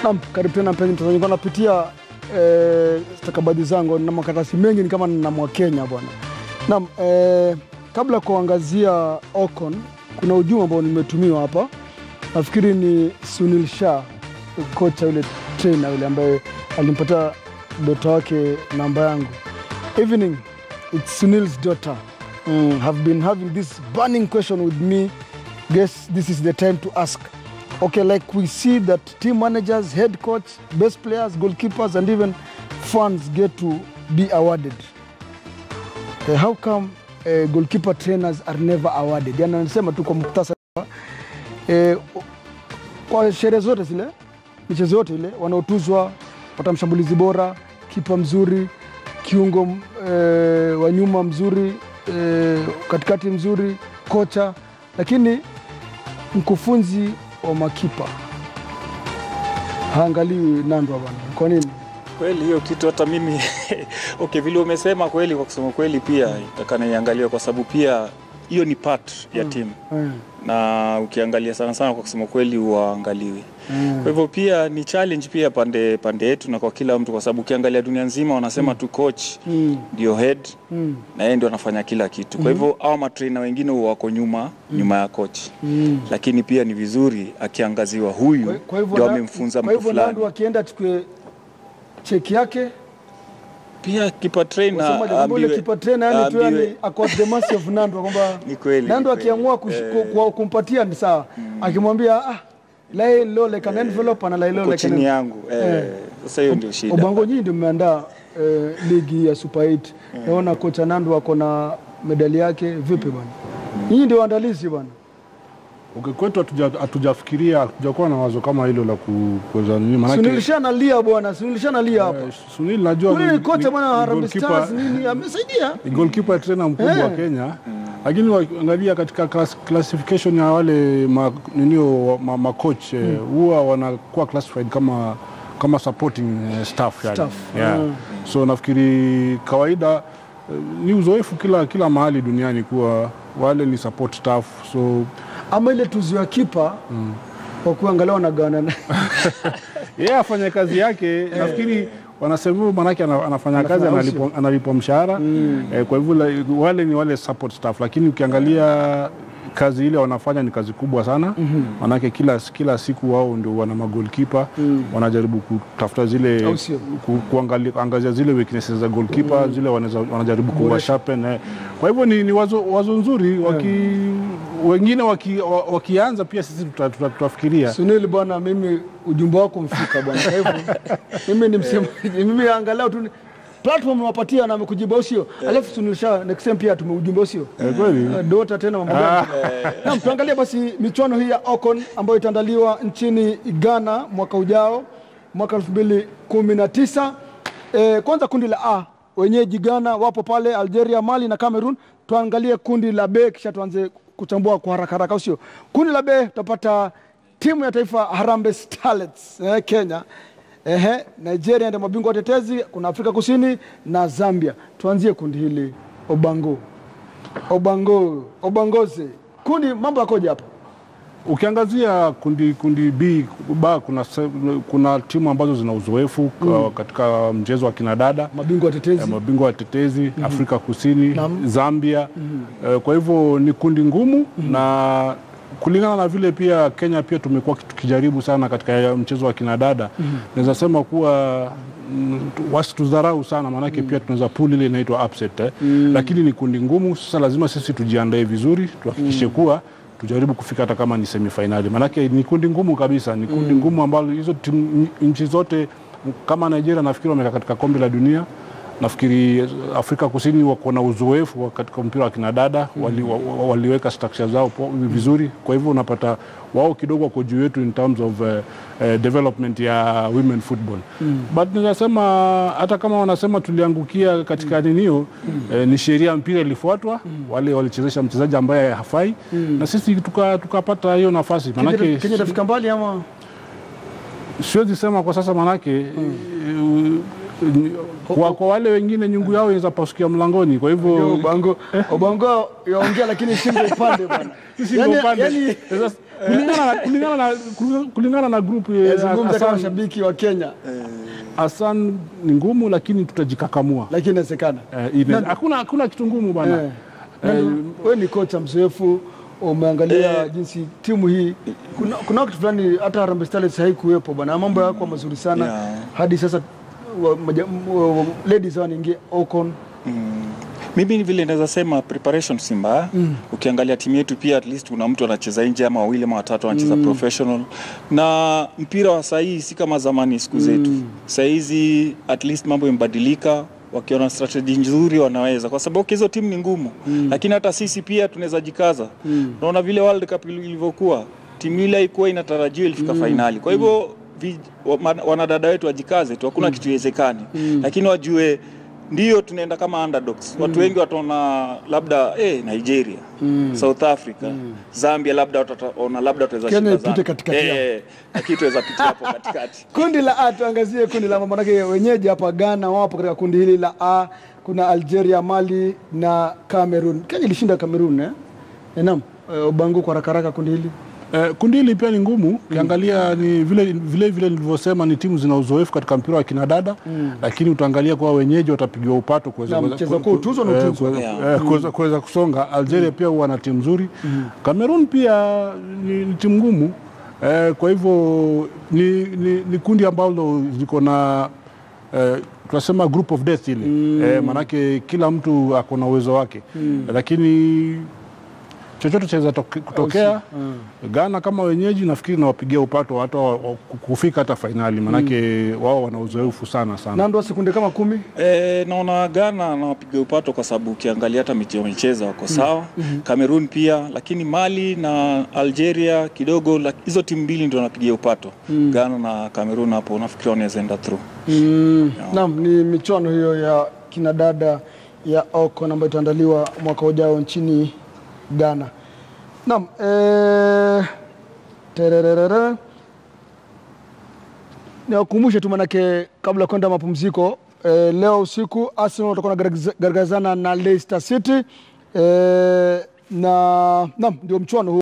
Naam, karibu tena mpenzi mtazamaji, nilikuwa napitia eh, stakabadhi zangu na makaratasi mengi, ni kama na mwa Kenya bwana. Naam, eh, kabla ya kuangazia Ocon, kuna ujumbe ambao nimetumiwa hapa, nafikiri ni Sunil Shah, kocha yule trainer yule ambaye alimpatia dota wake namba yangu. Evening, it's Sunil's daughter. Mm, have been having this burning question with me. Guess this is the time to ask. Okay, like we see that team managers, head coach, best players, goalkeepers, and even fans get to be awarded. Uh, how come uh, goalkeeper trainers are never awarded? Yani anasema tu kwa muktasari eh, kwa sherehe zote zile, michezo yote ile, wanaotuzwa pata mshambulizi bora, kipa mzuri, kiungo eh, wa nyuma mzuri, eh, katikati mzuri, kocha, lakini mkufunzi wa makipa haangaliwi nandwa bwana. Kwa nini? Kweli hiyo kitu hata mimi okay, vile umesema kweli, kwa kusema kweli pia itakana iangaliwe kwa sababu pia hiyo ni part ya timu Eh, na ukiangalia sana sana, kwa kusema kweli, huangaliwi. Kwa hivyo pia ni challenge pia pande pande yetu na kwa kila mtu, kwa sababu ukiangalia dunia nzima wanasema tu coach mm, ndio head mm, na yeye ndio anafanya kila kitu. Kwa hivyo hao matrainer wengine huwa wako nyuma nyuma ya coach, mm. lakini pia ni vizuri akiangaziwa huyu Kwa- kwa hivyo ndio na- amemfunza kwa mtu hivyo fulani. Nandu akienda achukue cheki yake Pia kipa trainer wasemaje, kwamba ule aambiwe- kipa trainer yani tu aambiwe- yani ako at the mercy of Nandu kwamba Ni kweli, Nandu ni kweli. akiamua kush- ku- ku- kumpatia ni sawa, akimwambia ah, lay low like an envelope ana lay low uko like an chini envelope. yangu eh, sasa hiyo ndio shida. Obango nyinyi ndio mmeandaa eh, ligi ya Super 8. Naona kocha Nandu ako na medali yake vipi bwana? Nyinyi ndio waandalizi bwana. Okay, kwetu hatuja- hatujafikiria hatujakuwa na wazo kama hilo la ku- kuweza nini Sunil maanake Shah analia bwana, Sunil Shah analia hapa. eh, Sunil najua Ule ni- ni kocha ni- bwana wa ni Harambee goalkeeper- Stars nini amesaidia. ni goalkeeper trainer mkubwa Eh. wa Kenya lakini wakiangalia katika class, classification ya wale ma, ninio ma, ma coach eh, huwa wanakuwa classified kama kama supporting eh, staff, yani. Staff, Yeah. mm. So nafikiri kawaida eh, ni uzoefu kila kila mahali duniani kuwa wale ni support staff so Ama ile tuzo ya kipa kwa kuangalia wanagawana na- yeye afanye kazi yake nafikiri wanasema hivyo maanake ana- anafanya kazi Anafanya analipwa, analipwa mshahara eh, kwa hivyo la- wale ni wale support staff, lakini ukiangalia kazi ile wanafanya ni kazi kubwa sana maanake kila, kila siku wao ndio wana magolkipa wanajaribu kutafuta zile Au sio? ku, kuangalia, angazia zile weaknesses za goalkeeper zile wanaweza- wanajaribu kuwa sharpen eh. Kwa hivyo ni, ni wazo, wazo nzuri waki, wengine waki, wa- wakianza pia sisi tuta- tuta- tutafikiria Sunil bwana, mimi ujumbe wako mfika bwana. Kwa hivyo mimi ni msemaji, mimi angalau tu ni- platform nawapatia na amekujibu au sio? Alafu Sunil Shah next time pia tumeujumbe au sio? Eh, kweli Eh, Dota tena mambo gani? Naam, tuangalie basi michuano hii ya Ocon ambayo itaandaliwa nchini Ghana mwaka ujao mwaka 2019. Eh, kwanza kundi la A wenyeji Ghana wapo pale Algeria, Mali na Cameroon. Tuangalie kundi la B kisha tuanze kuchambua kwa haraka haraka, au sio? Kundi la B tutapata timu ya taifa Harambee Starlets eh, Kenya Ehe, Nigeria ndio mabingwa watetezi, kuna Afrika Kusini na Zambia. Tuanzie kundi hili Obango. Obango, Obangoze. Kundi mambo yakoje hapa? Ukiangazia kundi kundi B ba kuna, se- kuna timu ambazo zina uzoefu ka- katika mchezo wa kinadada Mabingwa watetezi. ya mabingwa watetezi Afrika Kusini, Naam. Zambia. Eh, Kwa hivyo ni kundi ngumu na kulingana na vile pia Kenya pia tumekuwa tukijaribu sana katika mchezo wa kinadada naweza sema kuwa mm, tu- wasitudharau sana maanake pia tunaweza pool ile inaitwa upset eh. Lakini ni kundi ngumu. Sasa lazima sisi tujiandae vizuri, tuhakikishe kuwa tujaribu kufika hata kama ni semifinali, maanake ni kundi ngumu kabisa, ni kundi ngumu ambalo hizo timu nchi zote kama Nigeria nafikiri wamekaa katika kombe la dunia nafikiri Afrika Kusini wako na uzoefu wa katika mpira wa kinadada wali, wa, wa- waliweka structure zao po- vizuri. Kwa hivyo unapata wao kidogo wako juu yetu in terms of uh, uh, development ya women football but ninasema hata kama wanasema tuliangukia katika ninio eh, ni sheria ya mpira ilifuatwa, wale walichezesha mchezaji ambaye hafai na sisi tuka- tukapata hiyo nafasi Kenya manake Kenya itafika mbali ama siwezi sema kwa sasa manake eh, kwa, kwa wale wengine nyungu yao inaweza pasukia mlangoni, kwa hivyo Obango Obango yaongea lakini shingo upande bwana. sisi Yaani- ndio upande. yaani- Sasa, kulingana na kulingana na kulingana na group eh, yazungumza kama Hassan, shabiki wa Kenya Hassan ni ngumu, lakini tutajikakamua. lakini inawezekana. Eh, ine- Hakuna hakuna kitu ngumu bwana. Eh. Wewe ni kocha mzoefu, umeangalia jinsi timu hii, kuna, kuna wakati fulani hata Harambee Starlets haikuwepo bwana, mambo yako mazuri sana Yeah. hadi sasa wa- maja- wa- wa- ladies wanaingia Ocon Mimi ni vile naweza sema preparation si mbaya. Ukiangalia timu yetu pia at least kuna mtu anacheza nje ama wawili ama watatu wanacheza professional, na mpira wa sahii si kama zamani siku zetu. Saa hizi at least mambo yamebadilika, wakiona strategy nzuri wanaweza, kwa sababu hizo timu ni ngumu, lakini hata sisi pia tunaweza jikaza. Unaona vile World Cup ilivyokuwa, timu ile haikuwa inatarajiwa ilifika fainali, kwa hivyo vi- wa- ma- wanadada wetu wajikaze tu, hakuna kitu iwezekani, lakini wajue ndio tunaenda kama underdogs. Watu wengi wataona labda eh, Nigeria, South Africa, Zambia, labda wataona labda tutaweza Kenya shinda ipite Zambia. katikati yao. eh, lakini tutaweza pitia hapo katikati. Kundi la A, tuangazie kundi la manake wenyeji hapa Ghana wapo katika kundi hili la A. Kuna Algeria, Mali na Cameroon. Kenya ilishinda Cameroon eh? Eh, Naam, eh, Obango kwa haraka haraka kundi hili Eh, kundi hili pia ni ngumu ukiangalia ni vile vile vile nilivyosema ni timu zina uzoefu katika mpira wa kinadada lakini utaangalia kuwa wenyeji watapigiwa upato kuweza Na kuweza- mchezo ku- kwa utuzwa na eh, utuzwa. kuweza- Yeah. eh, kuweza- kuweza kusonga. Algeria pia huwa na timu nzuri. Cameroon pia ni, ni timu ngumu eh, kwa hivyo ni, ni, ni kundi ambalo ziko na eh, tunasema group of death ile eh, manake kila mtu ako na uwezo wake lakini chochote chaweza toke- kutokea. Ghana kama wenyeji nafikiri nawapigia upato hata wa- wa- kufika hata fainali, manake wao wana uzoefu sana sana. Nando sekunde kama kumi E, naona Ghana nawapiga upato kwa sababu ukiangalia hata mechi wamecheza wako sawa. Cameroon pia, lakini Mali na Algeria kidogo, la- hizo timu mbili ndio napigia upato. Ghana na Cameroon hapo nafikiri wanaweza enda through. Mm. Naam, ni michuano hiyo ya kinadada ya Ocon ambayo itaandaliwa mwaka ujao nchini Ghana. Naam, eh, tererere. Niwakumbushe tu manake kabla ya kwenda mapumziko eh, leo usiku Arsenal watakuwa wanagaragazana na Leicester City eh, na naam, ndio mchuano huu